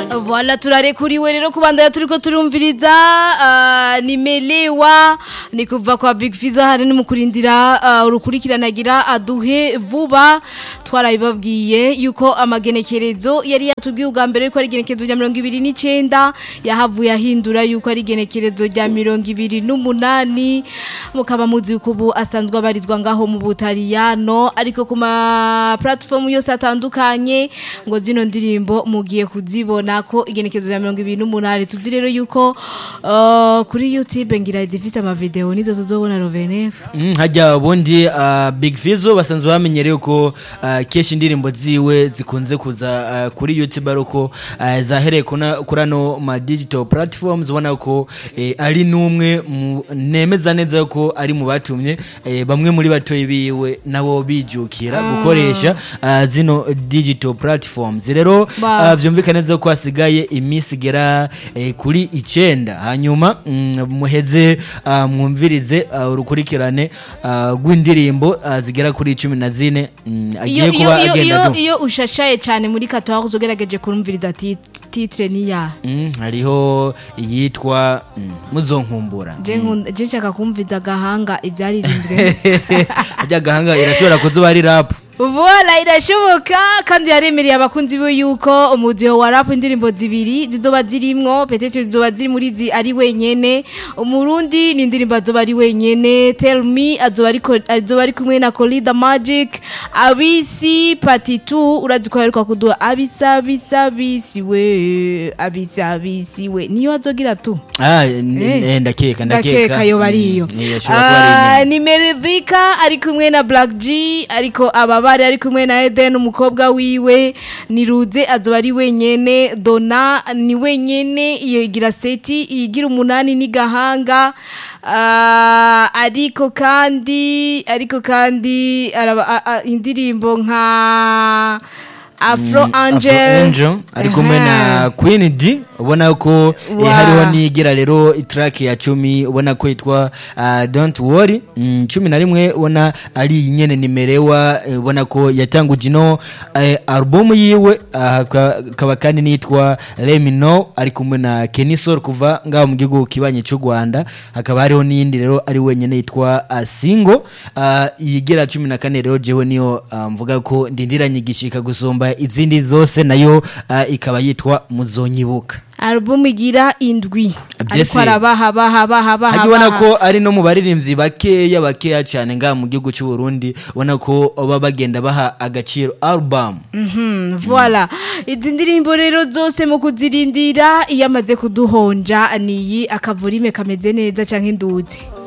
Voilà turarekuriwe rero kubandanya turiko turumviriza uh, nimelewa ni kuva kwa Big Fizzo hari no mukurindira uh, urukurikiranagira aduhe vuba twarabibabwiye yuko amagenekerezo yari yatubwiye ubwa mbere yuko ari igenekerezo rya 29 yahavuye ahindura yuko ari igenekerezo rya 28 mukaba muzi yuko ubu asanzwe abarizwa ngaho mu Butaliyano ariko kuma platform yose atandukanye ngo zino ndirimbo mugiye kuzibona ko igenekezo rya 28 tuzi rero yuko uh, kuri YouTube ngira zifise ama video nizo tuzobona Rovenef Mm, hajya ubundi uh, Big Fizzo basanzwe bamenyereye ko uh, keshi indirimbo ziwe zikunze kuza uh, kuri YouTube ariko uh, zahereye kuna- kuri ano ma digital platforms ubona ko eh, ari numwe mu- nemeza neza ko ari mu batumye eh, bamwe muri batoyi biwe nabo bijukira gukoresha uh, zino digital platforms rero Ba- uh, vyumvikana neza ko hasigaye iminsi igera eh, kuri icenda hanyuma mm, muheze uh, mwumvirize uh, urukurikirane uh, rw'indirimbo uh, zigera kuri cumi na zine mm, iyo agiye iyo kuba iyo agenda iyo, adu iyo ushashaye cyane muri 14 ugerageje kurumviriza tit- titre ni ya Mm, hariho iyitwa mm, muzonkumbura je nkunda je nshaka kumviza gahanga ibyaririmbwe ajya gahanga irashobora kuzuba ari rap Voila irashoboka kandi yaremereye abakunzi be yuko umudiho wa rap indirimbo zibiri zizoba zirimwo petete zizoba ziri muri zi ari wenyene umurundi ni indirimbo azoba ari wenyene tell me azoba ari ko- azoba ari kumwe na Colida Magic abisi party 2 urazi ko yaruka kuduha abisa bisa bisi we abisa bisi we niyo azogira tu ah, n- Eh. eh, ndakeka ndakeka yo bariyo Mm, iyo ashobora kuba ari Ah, inyene. ni Meridhika ari kumwe na Black G ariko ababari ari kumwe na Eden umukobwa wiwe ni Ruze azoba ari wenyene Dona ni wenyene iyo igira seti igira umunani ni gahanga Ah, ariko kandi ariko kandi araba, a, a, indirimbo nka Afro Angel, Afro Angel ari kumwe Aha. na Queen D ubona ko eh, Wow. hariho nigira rero track ya cumi ubona ko yitwa uh, Don't Worry mm, cumi na rimwe ubona ari nyene nimerewa eh, ubona ko yatanguje ino eh, album yiwe ah, ka- kaba kandi nitwa Let Me Know ari kumwe na Kenny Sol kuva ngaho mu gihugu kibanye cy'u Rwanda hakaba hariho n'iyindi rero ari wenyene yitwa uh, Single uh, yigira cumi na kane rero jewe niyo uh, mvuga ko ndindiranye igishika gusumba izindi zose nayo uh, ikaba yitwa muzonyibuka album igira indwi Vyese. ariko arabaha baha baha baha hajya ubona baha. ko ari no mu baririmbyi bakeya bakeya cyane ngaha mu gihugu cy'u Burundi ubona ko baba bagenda baha agaciro album Mhm, voilà izi ndirimbo rero zose mu kuzirindira iyo amaze kuduhonja niyi akavurime kameze neza canke induzi